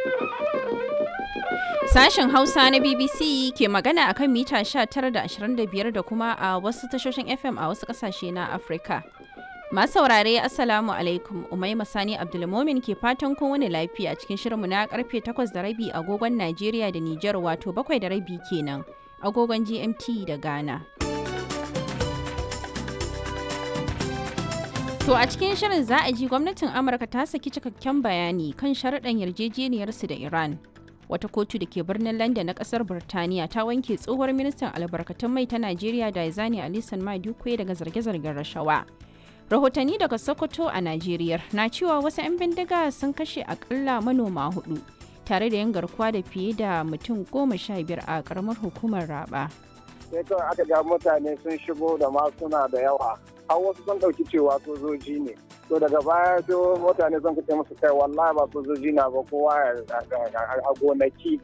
Sashen Hausa na BBC ke magana akan mita 19 da 25 da kuma a wasu tashoshin FM a wasu kasashe na Afirka. Masu saurare Assalamu alaikum Umaima Sani Abdulmomin ke fatan kowane lafiya cikin shirinmu na karfe 8 da rabi agogon Najeriya da Nijar wato 7 da rabi kenan agogon GMT da Ghana. To a cikin shirin za a ji gwamnatin Amurka ta saki cikakken bayani kan sharaɗan yarjejeniyarsu da Iran. Wata kotu da ke birnin London na ƙasar Birtaniya ta wanke tsohuwar ministan albarkatun mai ta Najeriya Daizani Alisan Madukwe daga zarge-zargen rashawa. Rahotanni daga Sokoto a Najeriya na cewa wasu 'yan bindiga sun kashe akalla manoma hudu tare da yin garkuwa da fiye da mutum goma sha biyar a ƙaramar hukumar Raba. sai kawai aka ga mutane sun shigo da masuna da yawa har wasu sun ɗauki cewa sojoji ne to daga baya sai mutane sun kace musu kai wallahi ba sojoji na ba kowa a gonaki